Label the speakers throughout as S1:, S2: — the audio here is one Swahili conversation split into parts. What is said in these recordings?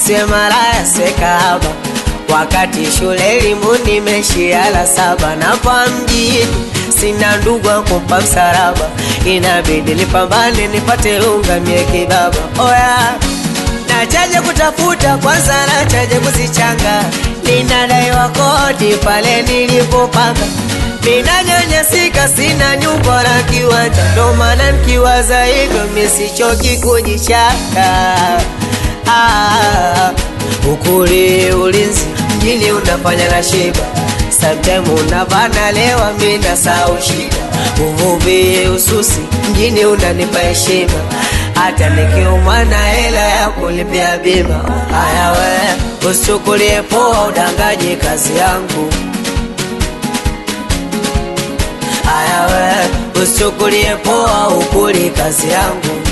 S1: usiwe malaya sweka hapa wakati shule elimu nimeshia la saba na kwa mjini sina ndugu wa kumpa msalaba inabidi nipambane nipate unga mie kibaba oya nachaje kutafuta kwanza nachaje kuzichanga ninadaiwa kodi pale nilipopanga ninanyanyasika sina nyumba na kiwanja ndo maana nikiwaza hivyo misichoki kujichaka ah, ukuli ulinzi mjini unafanya na shiba sometime unavana lewa mina sau shida uvuvi ususi mjini unanipa heshima hata nikiumwa na hela ya kulipia bima haya we usichukulie poa udangaji kazi yangu haya we usichukulie poa ukuli kazi yangu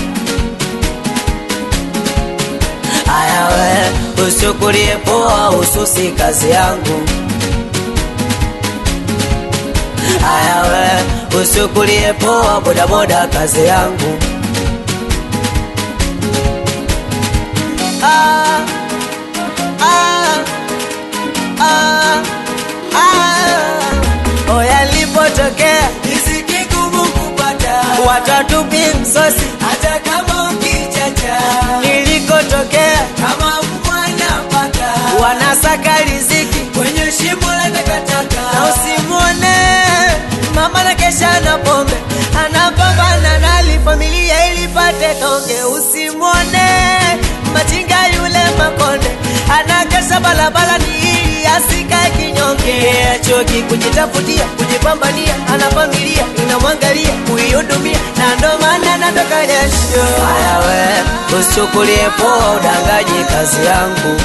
S1: haya we usichukulie poa ususi kazi yangu haya we usichukulie poa bodaboda kazi yangu ah, ah, ah, ah. oya lipotokea
S2: Riziki ngumu kupata
S1: watatupi msosi
S2: hata kama ukichacha,
S1: nilikotokea
S2: kama mwana paka
S1: wanasaka riziki
S2: kwenye shimo la
S1: na
S2: takataka.
S1: usimwone mama na kesha na pombe anapambana nali familia ilipate tonge usimwone machinga yule makonde anakesha balabala ni ili asikae kinyonge achoki kujitafutia kujipambania ana familia inamwangalia kuihudumia na ndo maana natoka jasho haya we usichukulie poa udangaji kazi yangu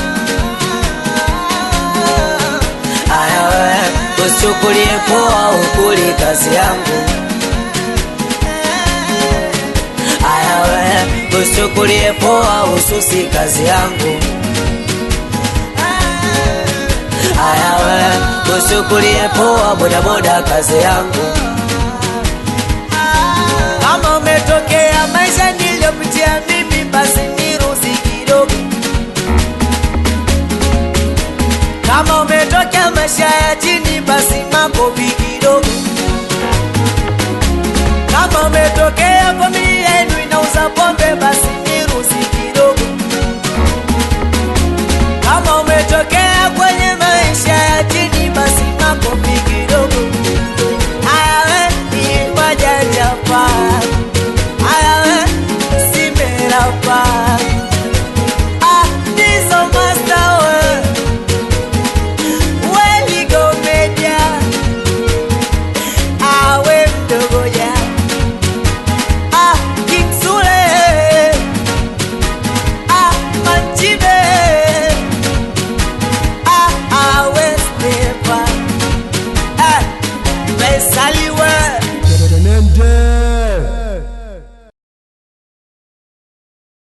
S1: haya we usichukulie poa ukuli kazi yangu haya we usichukulie poa ususi kazi yangu haya we usichukulie poa bodaboda kazi yangu kama umetokea maisha niliyopitia mimi basi niruhusi kidogo kama umetokea maisha ya chini basi makofi kidogo kama umetokea familia yenu inauza pombe basi niruhusi kidogo kama umetokea kwenye maisha ya chini basi makofi kidogo ayawe ni majajapa ayawe simera